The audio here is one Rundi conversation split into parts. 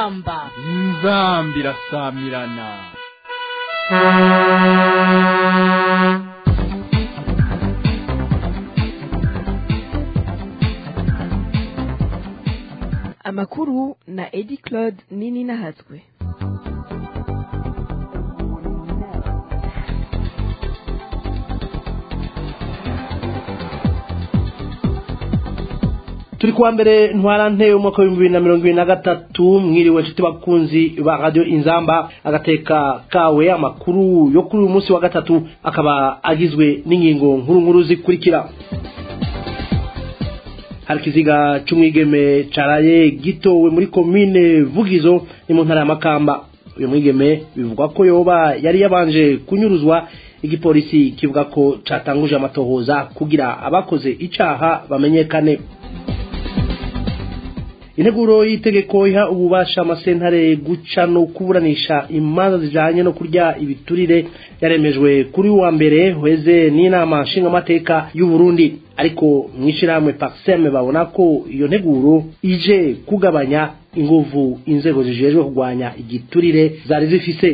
inzamba inzamba irasamirana amakuru na edi claude nini nahatswe turi kuwa mbere ntwarante umwaka w'ibihumbi bibiri na mirongo ibiri na gatatu mwiriwe nshuti bakunzi ba radiyo inzamba agateka kawe amakuru yo kuri uyu munsi wa gatatu akaba agizwe n'ingingo nkuru nkuru zikurikira hari ikiziga cy'umwigeme caraye gitowe muri komine vugizo ni mu ntara ya makamba uyu mwigeme bivugwa ko yoba yari yabanje kunyuruzwa igipolisi kivuga ko catanguje amatohoza kugira abakoze icaha bamenyekane integuro y'itegeko iha ububasha amasentare guca no kuburanisha imanza zijanye no kurya ibiturire yaremejwe kuri wa mbere hweze n'inama nshingamateka y'u Burundi ariko mwishirahamwe Paxem babona ko iyo nteguro ije kugabanya inguvu inzego zijejwe kurwanya igiturire zari zifise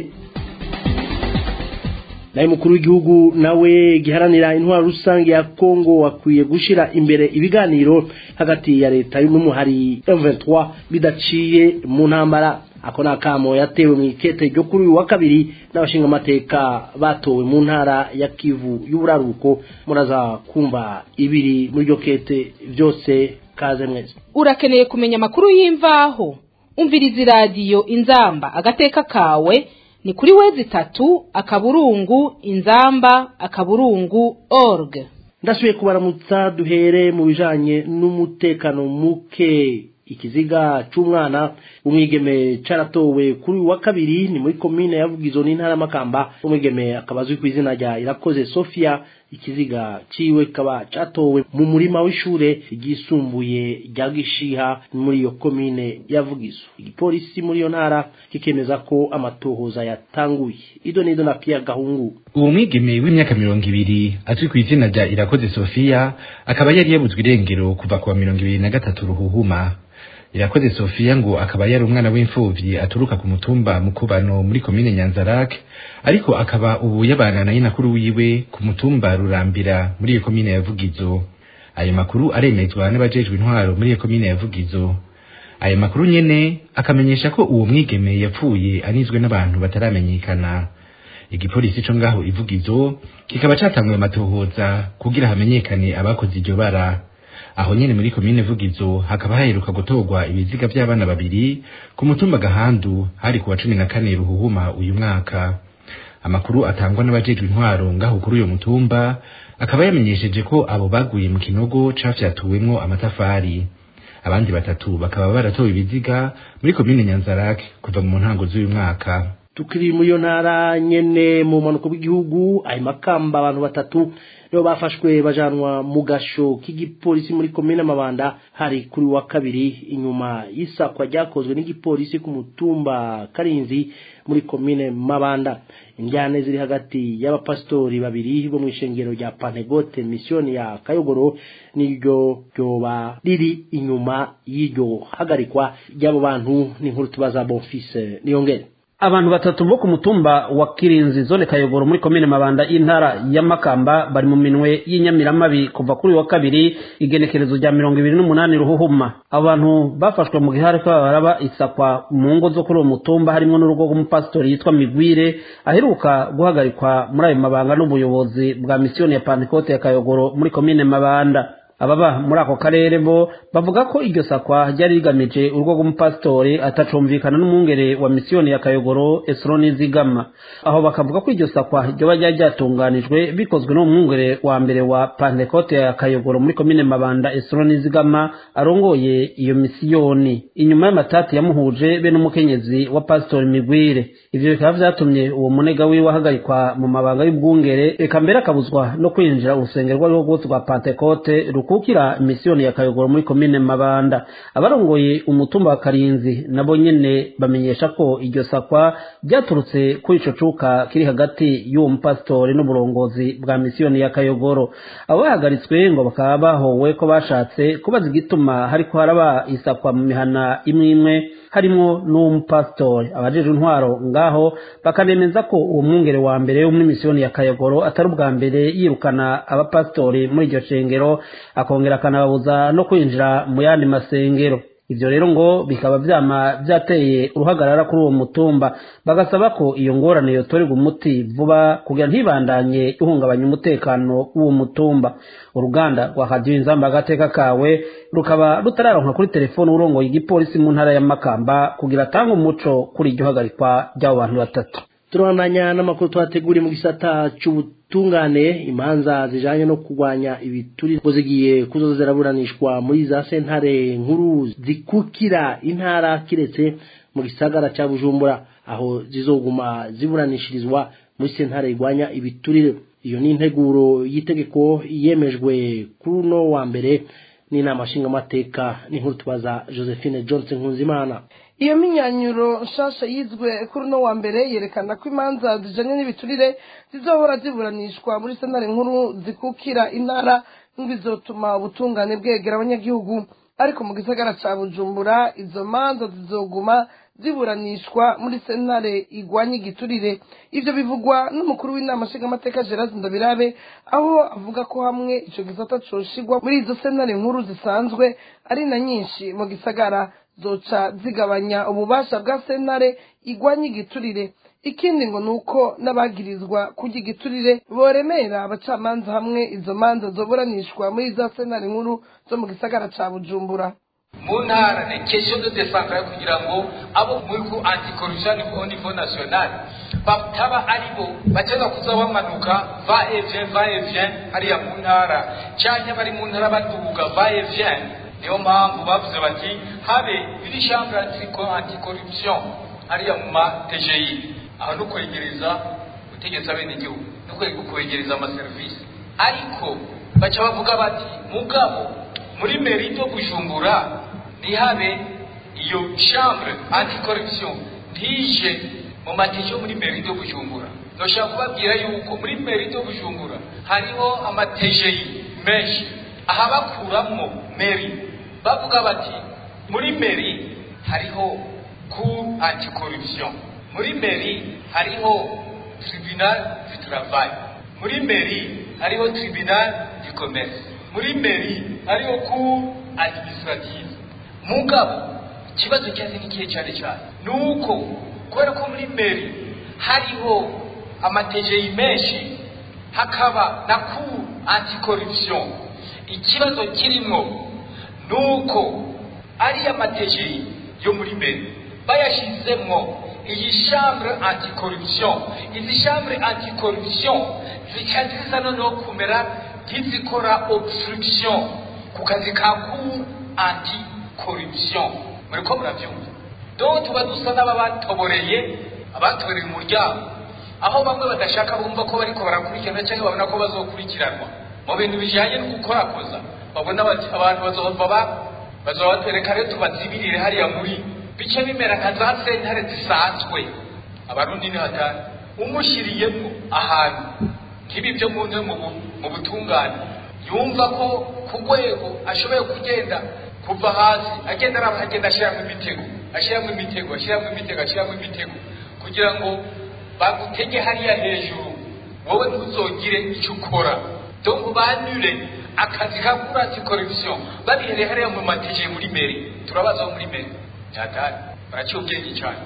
naye mukuru w'igihugu nawe giharanira intwaro rusange ya Kongo wakwiye gushira imbere ibiganiro hagati ya leta y'umuhari M23 bidaciye mu ntambara ako nakamo yatewe mu ikete ryo kuri uyu wa kabiri n'abashinga amateka batowe mu ntara ya Kivu y'uburaruko muraza kumva ibiri muri ryo kete byose kaze mwese urakeneye kumenya amakuru y'imvaho umviriza iradiyo inzamba agateka kawe ni kuri wezi itatu akaburungu inzamba akaburungu org ndasubiye kubaramutsa duhere mu bijanye n'umutekano muke ikiziga c'umwana umwigeme caratowe kuri wa kabiri ni muri komine yavugizo n'intara makamba umwigeme akaba azwi ku izina rya irakoze Sofia ikiziga ciwe kaba catowe mu murima w'ishure ryisumbuye rya gishiha muri iyo komine yavugizo igipolisi muri iyo ntara kikemeza ko amatohoza yatanguye ido nido na Pierre Gahungu uwo mwigeme w'imyaka mirongo ibiri azwi ku izina rya irakoze Sofia akaba yari yabuzwe irengero kuva kuwa mirongo ibiri na gatatu ruhuhuma irakoze Sofia ngo akaba yari umwana w'imfuvyi aturuka ku mutumba mukubano muri komine Nyanzarak ariko akaba ubu yabana na nyinakuru wiwe ku mutumba Rurambira muri iyo komine ya Vugizo ayo makuru aremezwa n'abajejwe intwaro muri iyo komine ya Vugizo ayo makuru nyene akamenyesha ko uwo mwigeme yapfuye anizwe n'abantu bataramenyekana igipolisi co ngaho ivugizo kikaba catanguye amatohoza kugira hamenyekane abakoze iryo bara aho nyene muri komine vugizo hakaba haheruka gutorwa ibiziga vy'abana babiri ku mutumba gahandu hari kuwa cumi na kane ruhuhuma uyu mwaka amakuru atangwa n'abajejwe intwaro ngaho kuri uyo mutumba akaba yamenyesheje ko abo baguye mu kinogo cafyatuwemwo amatafari abandi batatu bakaba baratowe ibiziga muri komine nyanzarake kuva mu ntango z'uyu mwaka tukiri muri iyo ntara nyene mu mpanuka bw'igihugu ayo makamba abantu batatu nibo bafashwe bajanwa mu gasho k'igipolisi muri komine mabanda hari kuri wa kabiri inyuma y'isakwa ryakozwe n'igipolisi ku mutumba karinzi muri komine mabanda injyane ziri hagati y'abapasitori babiri bo mu ishengero rya pantegote misiyoni ya kayogoro n'iryo ryoba riri inyuma y'iryo hagarikwa ry'abo bantu n'inkuru tubaza bonfise niyongere abantu batatu bo ku mutumba wa kirinzi zone kayogoro muri komine mabanda y'intara ya makamba bari mu minwe y'inyamiramabi kuva kuri wa kabiri igenekerezo rya mirongo ibiri n'umunani ruhuhuma abantu bafashwe mu gihari ko baraba isakwa mu ngo zo kuri uwo mutumba harimo n'urugo rw'umupasitori yitwa migwire aheruka guhagarikwa muri ayo mabanga n'ubuyobozi bwa misiyoni ya pantekote ya kayogoro muri komine mabanda ababa muri ako karere bo bavuga ko iryo sakwa ryari rigamije urugo rw'umupasitori atacumvikana n'umwungere wa misiyoni ya kayogoro esroni zigama aho bakavuga ko iryo sakwa ryoba ryari ryatunganijwe bikozwe n'umwungere wa mbere wa pantekote ya kayogoro muri komine mabanda esroni zigama arongoye iyo misiyoni inyuma y'amatati yamuhuje be n'umukenyezi wa pasitori migwire ivyo bikaba vyatumye uwo munega wiwe ahagarikwa mu mabanga y'ubwungere eka mbere akabuzwa no kwinjira urusengero rw'arirwo rwose rwa pantekote rukukira misiyoni ya kayogoro muri komine mabanda abarongoye umutumba wa karinzi nabo nyene bamenyesha ko iryo sakwa ryaturutse kuri ico cuka kiri hagati y'uwo mupasitori n'uburongozi bwa misiyoni ya kayogoro abo bahagaritswe ngo bakaba bahowe ko bashatse kubaza igituma hariko haraba isakwa mu mihana imwe imwe harimo n'umupasitori abajejwe intwaro ngaho bakanemeza ko uwo mwungere wa mbere wo muri misiyoni ya kayogoro atari ubwa mbere yirukana abapasitori muri iryo shengero akongera akanababuza no kwinjira mu yandi masengero ivyo rero ngo bikaba vyama vyateye uruhagarara kuri uwo mutumba bagasaba ko iyo ngorane yotorerwa umuti vuba kugira ntibandanye ihungabanya umutekano w'uwo mutumba uruganda rwa radiyo inzamba agateka kawe rukaba rutararonka kuri telefone urongoye igipolisi mu ntara ya makamba kugira atange umuco kuri iryo hagarikwa ry'abo bantu batatu turabandanya n'amakuru twateguriye mu gisata cy'ubutungane imanza zijanye no kurwanya ibituri ngo zigiye kuzoza ziraburanishwa muri za sentare nkuru zikukira intara kiretse mu gisagara cya bujumbura aho zizoguma ziburanishirizwa muri sentare igwanya ibiturire iyo ni integuro y'itegeko yemejwe kuri uno wa mbere n'inama nshingamateka n'inkuru tubaza josephine johnson nkunzimana iyo minyanyuro nshasha yizwe kuri uno wa mbere yerekana ko imanza zijanye n'ibiturire zizohora ziburanishwa muri sentare nkuru zikukira intara bizotuma ubutungane bwegera abanyagihugu ariko mu gisagara ca bujumbura izo manza zizoguma ziburanishwa muri sentare igwanya igiturire ivyo bivugwa n'umukuru w'inama nshingamateka gerard ndabirabe aho avuga ko hamwe ico gisata coshigwa muri izo sentare nkuru zisanzwe ari na nyinshi mu gisagara zoca zigabanya ububasha bwa sentare igwanya igiturire ikindi ngo ni uko n'abagirizwa kurya igiturire boremera abacamanza hamwe izo manza zoburanishwa muri za sentare nkuru zo mu gisagara ca bujumbura mu ntara ni question de decentrale kugira ngo abo muri ku anticorruption au niveau national bataba ari bo bagenda kuza bamanuka va et vient va et vient hariya mu ntara canke bari mu ntara baduga va et vient niyo mpamvu bavuze bati habe iri chambre anticorruption hariya mu ma TGI aho no kwegereza gutegetse abenegihugu no kwegereza amaserivisi ariko baca bavuga bati mugabo muri meri do bujumbura ntihabe iyo chambre anticorruption ntije mu matike yo muri meri do bujumbura noshaka kubabwira yuko muri meri do bujumbura hariho amatejeyi menshi aha bakuramwo meri bavuga bati muri meri hariho cour anticorruption muri meri hariho tribunal du travail muri meri hariho tribunal du commerce muri meri hariho cour administrative mugabo ikibazo cyaze n'ikihe cyane cyane ni uko kubera ko muri meri hariho amategeyi menshi hakaba na cour anticorruption ikibazo kirimo ni uko ariya mategeyi yo muri meri bayashyizemo iyi chambre anticorruption izi chambre anticorruption zica ziza noneho kumera nk'izikora obstruction ku kazi ka cour anticorruption muri ko murabyumva donc tuba dusa n'ababatoboreye abatoboreye umuryango aho bamwe badashaka bumva ko bariko barakurikirana cyangwa babona ko bazokurikiranwa mu bintu bijanye no gukorakoza babona bati abantu bazohava bazoba batwereka rero tubazibirire hariya muri bice bimera nka za sentare zisanzwe abarundi ni hatari umushyiriyemo ahantu nk'ibi byo mu nzu mu butungane yumva ko ku rwego ashoboye kugenda kuva hasi agenda araba agenda ashyiramo imitego ashyiramo imitego ashyiramo imitego ashyiramo imitego kugira ngo bagutege hariya hejuru wowe ntuzogire icyo ukora donc banyure akazi ka kuri anticorruption babihereye hariya mu matije muri meri turabaza muri meri hatari baraciye ubwenge cyane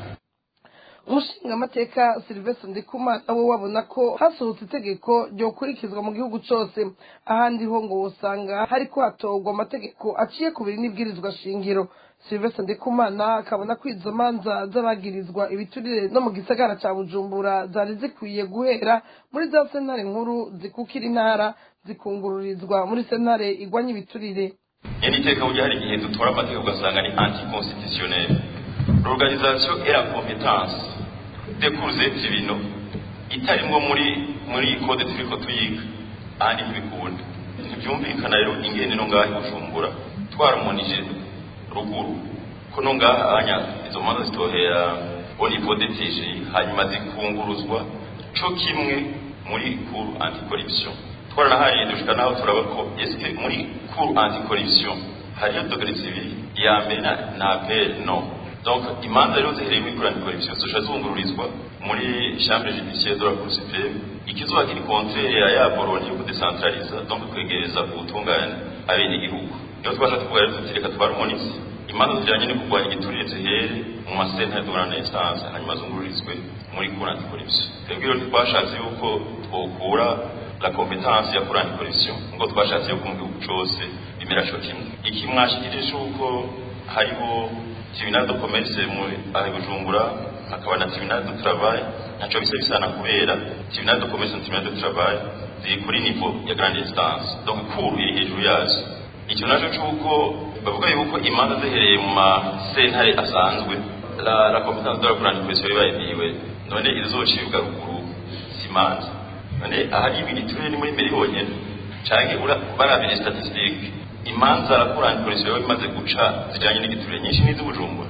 umushingamateka silvestre ndikumana we wabona ko hasohotse itegeko ryokurikizwa mu gihugu cyose ahandi ho ngo usanga hariko hatorwa amategeko aciye ku biri n'ibwirizwa shingiro silvestre ndikumana akabona ko izo manza z'abagirizwa ibiturire no mu gisagara ca bujumbura zari zikwiye guhera muri za sentare nkuru zikukira intara zikungururizwa muri sentare igwanya ibiturire nyine iteka burya hari igihe dutora amategeko ugasanga ni anticonstitutionnel l'organisation et la compétence décourse ibintu itarimwo muri muri code turiko tuyiga ahandi ntibikunda ntibyumvikana rero ingene no ngaha bujumbura twaramunije ruguru ko no ngaha anya izo manza zitohera au niveau de TG hanyuma zikunguruzwa co kimwe muri cour anticorruption twaranahariye dushika naho turaba ko eske muri cour anticorruption hariyo dogere zibiri iya mbere na appel no donc imanza rero zihereye muri kurani corruption zoca zungururizwa muri chambre judiciaire de la cour supreme ikizuba kiri contraire ya ya boroni yo kudecentraliza donc kwegereza ubutungane abenegihugu niyo twasha tuvuga rero tuti reka twarumonize imanza zijanye no kurwanya igiturire zihere mu masentare duhorana instance hanyuma zungururizwe muri cour anticorruption twebwe rero twashatse yuko twokura la competence ya cour anticorruption ngo twashatse yuko mu gihugu cose bimera co kimwe iki mwashikirije c'uko hariho tribunal de commerce muri aho bujumbura hakaba na tribunal de travail naco bisa bisana kubera tribunal de commerce na tribunal de travail ziri kuri niveau ya grande instance donc cour iri hejuru yazo icyo naco c'uko bavuga yuko imanza zihereye mu masentare asanzwe la, la competence de la cour anticorruption ibayiniwe none izocibwa ruguru simanza none ahari ibiri turere ni muri mbere honyene canke barabire statistique imanza la cour anticorruption imaze guca zijanye n'igiturire nyinshi n'iz'ubujumbura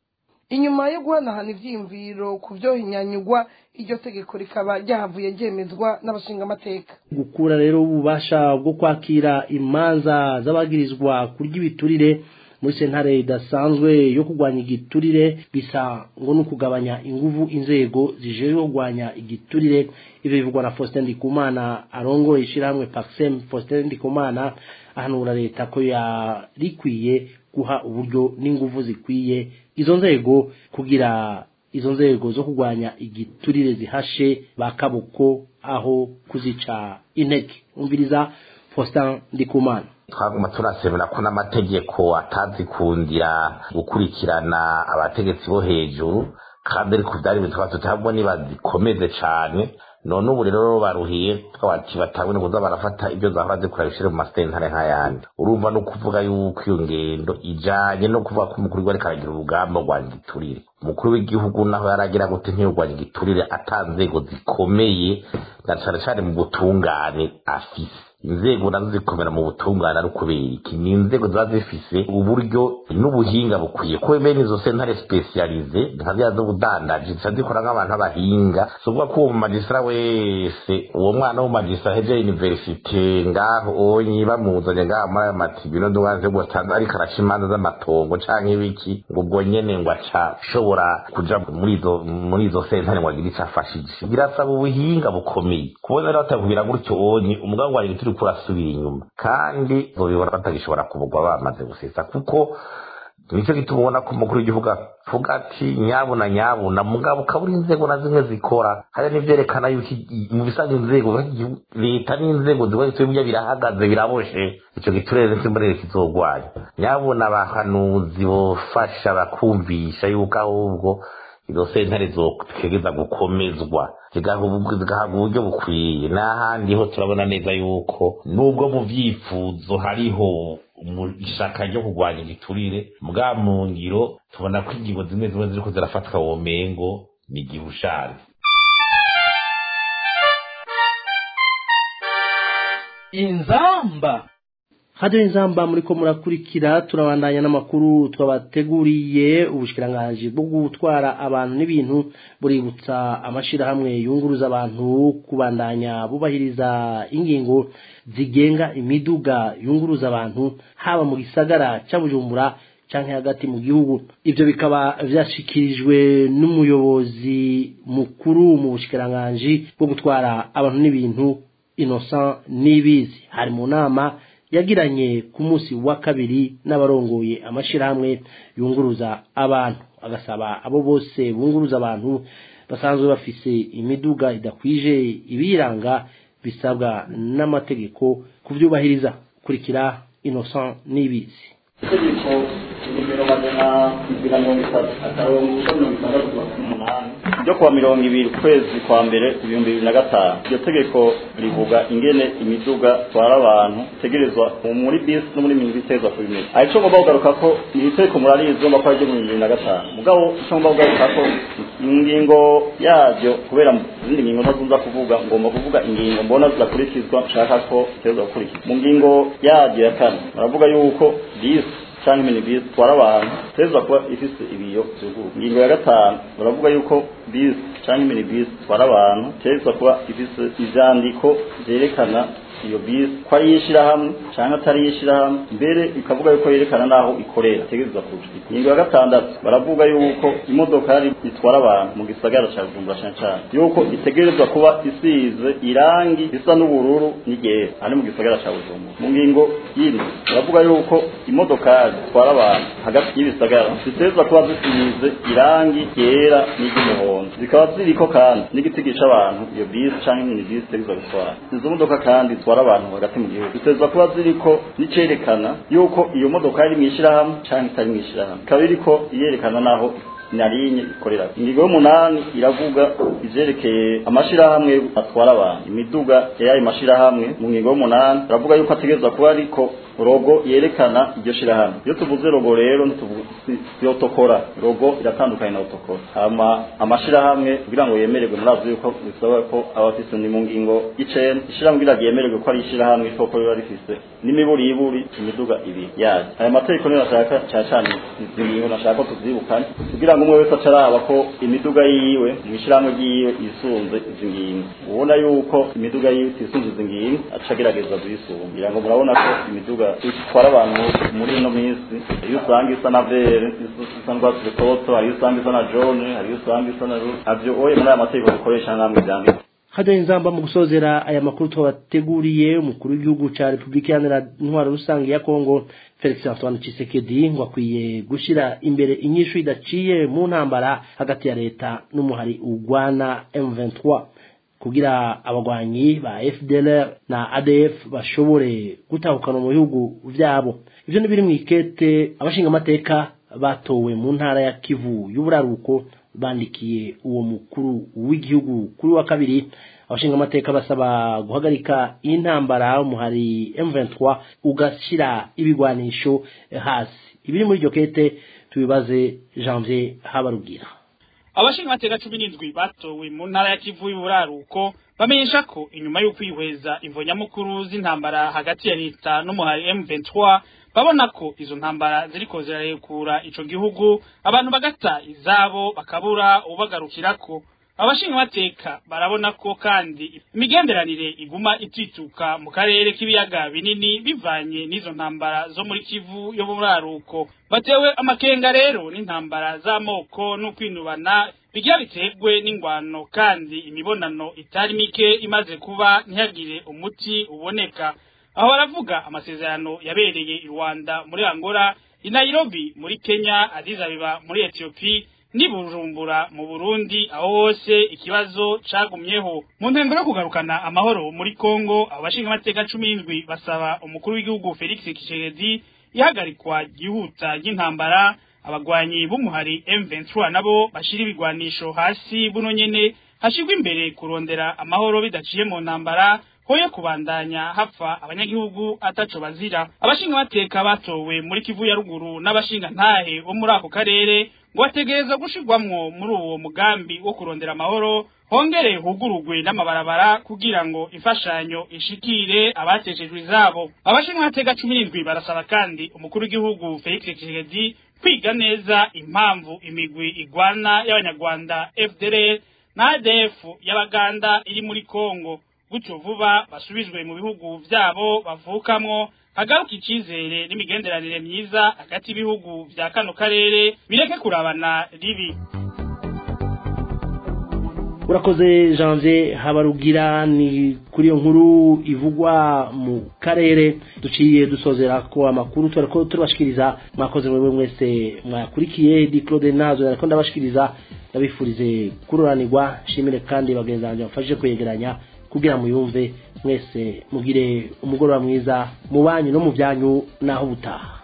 inyuma yo guhanahana ivyiyumviro ku vyohinyanyugwa iryo tegeko rikaba ryahavuye ryemezwa n'abashingamateka gukura rero ububasha bwo kwakira imanza z'abagirizwa kurya ibiturire muri sentare idasanzwe yo kurwanya igiturire bisa ngo ni ukugabanya inguvu inzego zijejwe kurwanya igiturire ivyo bivugwa na Faustin Ndikumana arongoye ishirahamwe Paxem Faustin Ndikumana ahanura leta ko yarikwiye guha uburyo n'inguvu zikwiye izo nzego kugira izo nzego zo kurwanya igiturire zihashe bakaboko aho kuzica intege umviriza Faustin Ndikumana twaguma turasebera ko n'amategeko atazikundira gukurikirana abategetsi bo hejuru kandi ariko byari bitwa tutabwo nibazikomeze cane none ubu rero baruhiye twabati batabone kuza barafata ibyo zahora zikora bishire mu masentare nk'ayandi urumva no kuvuga yuko iyo ngendo ijanye no kuvuga ko umukuru w'igihugu ariko aragira urugamba rwanya igiturire umukuru w'igihugu naho yaragira gute ntiyurwanya igiturire ata nzego zikomeye na cane cane mu butungane afise inzego nazo zikomera mu butungane ari ukubera iki ni inzego ziba zifise uburyo n'ubuhinga bukwiye ko bene izo sentare specialize nka ziriya z'ubudandaji zica zikora nk'abantu b'abahinga si ukuvuga ko uwo mumagisitara wese uwo mwana w'umumagisitara heje universite ngaho onyi bamuzanye ngaho muri ayo matibino n'umwana wo gutanza ariko araca imanza z'amatongo canke ibiki ngo ubwo nyene ngo aca ashobora kuja muri izo muri izo sentare ngo agire ico afashije birasaba ubuhinga bukomeye kubona rero batakubwira gutyo onyi umugabo wanjye turi kurasubira inyuma kandi bobibona batagishobora kubugwa bamaze gusesa kuko nicyo gituma ubona ko umukuru w'igihugu avuga ati nyabuna nyabuna mugabo ukabura inzego na zimwe zikora hari n'ivyerekana yuko mu bisanzwe inzego leta n'inzego zibonetse burya birahagaze biraboshe ico giturere nsimburere kizogwanya nyabuna abahanuzi bofasha bakumvisha yuko ahubwo izo sentare zotegeza gukomezwa zigahabwa uburyo bukwiye n'ahandi ho turabona neza yuko nubwo mu vyifuzo hariho ishaka ryo kurwanya igiturire bwa mu ngiro tubona ko ingingo zimwe zimwe ziriko zirafatwa uwo mengo ni igihe ushaje inzamba hajyaho inzamba muri ko murakurikira turabandanya n'amakuru twabateguriye ubushyikiranganji bwo gutwara abantu n'ibintu buributsa amashyirahamwe yunguruza abantu kubandanya bubahiriza ingingo zigenga imiduga yunguruza abantu haba mu gisagara cya bujumbura cyangwa hagati mu gihugu ibyo bikaba byashyikirijwe n'umuyobozi mukuru mu bushyikiranganji bwo gutwara abantu n'ibintu innocent n'ibizi hari mu nama yagiranye ku munsi wa kabiri n'abarongoye amashyirahamwe yunguruza abantu agasaba abo bose bunguruza abantu basanzwe bafise imiduga idakwije ibiranga bisabwa n'amategeko kubyubahiriza kurikira innocent n'ibizi itegeko nimero magana abiri na mirongo itatu akarongo mirongo itandatu n'umunani ryo kuwa mirongo ibiri ukwezi kwa mbere ibihumbi bibiri na gatanu iryo tegeko rivuga ingene imiduga itwara abantu itegerezwa muri bisi no muri minibisi itegerezwa kubimenya ari cyo ngomba kugaruka ko iri tegeko murarizi ngomba ko ari ryo mu bibiri na gatanu mugabo icyo ngomba kugaruka ko ingingo yaryo kubera izindi ngingo ntazunza kuvuga ngomba kuvuga ingingo mbona zidakurikizwa nshaka ko itegerezwa gukurikizwa mu ngingo yaryo ya kane baravuga yuko bisi canke minibus itwara abantu iteza kuba ifise ibiyo vyuguruye ingingo ya gatanu baravuga yuko bus canke minibus itwara abantu iteza kuba ifise ivyandiko vyerekana iyo bisi ko ari yishirahamwe canke atari yishirahamwe mbere ikavuga yuko yerekana naho ikorera tegereza kuja ingingo ya gatandatu baravuga yuko imodokari itwara abantu mu gisagara ca Bujumbura cane cane yuko itegerezwa kuba isize irangi risa n'ubururu n'iryera ari mu gisagara ca Bujumbura mu ngingo yindi baravuga yuko imodokari zitwara abantu hagati y'ibisagara ziteza kuba zisize irangi ryera n'iry'umuhondo zikaba ziriko kandi n'igiti gica abantu iyo bisi canke minibisi itegerezwa gutwara izo modoka kandi zitwara abantu hagati mu gihugu ziteza kuba ziriko n'icerekana yuko iyo modoka iri mw'ishirahamwe canke itari mw'ishirahamwe ikaba iriko iyerekana naho narinye ikorera ingingo y'umunani iravuga ivyerekeye amashirahamwe atwara abantu imiduga y'ayo mashirahamwe mu ngingo y'umunani iravuga yuko ategerezwa kuba ariko rogo yerekana iryo shirahamwe iyo tuvuze rogo rero ntituyotokora rogo iratandukanye na otokora hama amashirahamwe kugira ngo yemererwe murazi yuko bisaba ko aba afise ni mu ngingo y'icenda ishirahamwe kugira ngo yemererwe ko ari ishirahamwe isoko riba rifise n'imiburiburi imiduga ibiri yayo aya mategeko niyo nashaka cane cane izi ngingo nashaka ko tuzibukane kugira ngo umwe wese aca araba ko imiduga yiwe mu ishirahamwe ryiwe yisunze izi ngingo ubona yuko imiduga yiwe itisunze izi ngingo aca agerageza kuyisunga kugira ngo murabona ko imiduga itwara abantu muri ino minsi iyo usanga isa na vere isa n'urwatsi rutoto hariyo usanga isa na jone hariyo usanga isa na navyo oye muri aya mategeko dukoresha namwe vyanditse hajya inzamba mu gusozera aya makuru twabateguriye umukuru w'igihugu cya repubulika iharanira intwaro rusange ya kongo felix antoine Tshisekedi ngo akwiye gushyira imbere inyishu idaciye mu ntambara hagati ya leta n'umuhari urwana M23 kugira abagwanyi ba FDLR na ADF bashobore gutahukana mu bihugu vyabo ivyo ni biri mu ikete abashinga amateka batowe mu ntara ya Kivu y'uburaruko bandikiye uwo mukuru w'igihugu kuri wa kabiri abashinga amateka basaba guhagarika intambara umuhari M23 ugashira ibigwanisho hasi ibiri muri iryo kete tubibaze Janvier Habarugira abashinga amateka cumi n'indwi batowe mu ntara ya Kivu y'uburaruko bamenyesha ko inyuma yo kwihweza imvo nyamukuru z'intambara hagati ya leta n'umuhari M23 babona ko izo ntambara ziriko zirarekura ico gihugu abantu bagata izabo bakabura ubagarukirako abashinga amateka barabona ko kandi imigenderanire iguma itituka mu karere k'ibiyaga binini bivanye n'izo ntambara zo muri kivu yo buraruko batewe amakenga rero n'intambara z'amoko no kwinubana bigira biterwe n'ingwano kandi imibonano itari mike imaze kuba ntihagire umuti uboneka aho baravuga amasezerano yabereye i Rwanda muri Angola i Nairobi muri Kenya Addis Ababa muri Ethiopia ni Bujumbura mu Burundi aho hose ikibazo cagumyeho mu ntego yo kugarukana amahoro muri Kongo abashinga amateka 17 basaba umukuru w'igihugu Felix Tshisekedi ihagarikwa gihuta y'intambara abagwanyi b'umuhari M23 nabo bashira ibigwanisho hasi buno nyene hashirwa imbere kurondera amahoro bidaciye mu ntambara hoye kubandanya hapfa abanyagihugu ataco bazira abashinga amateka batowe muri Kivu ya ruguru n'abashinga ntahe bo muri ako karere ngo bategereza gushirwamwo muri uwo mugambi wo kurondera amahoro hongere hugurugwe n'amabarabara kugira ngo imfashanyo ishikire abateshejwe izabo abashinga amateka cumi n'indwi barasaba kandi umukuru w'igihugu Felix Tshisekedi kwiga neza impamvu imigwi igwana y'abanyarwanda FDLR na ADF y'abaganda iri muri Kongo gutyo vuba basubizwe mu bihugu vyabo bavukamwo hagaruka icizere n'imigenderanire myiza hagati y'ibihugu vya kano karere bireke kurabana ribi urakoze janvier habarugira ni kuri iyo nkuru ivugwa mu karere duciye dusozera ko amakuru turiko turabashikiriza mwakoze mwewe mwese mwakurikiye di claude nazo ariko ndabashikiriza ndabifurize kururanirwa shimire kandi bagenzi banjye bafashije kwegeranya kugira muyumve mwese mugire umugoroba mwiza mu banyu no mu byanyu naho ubutaha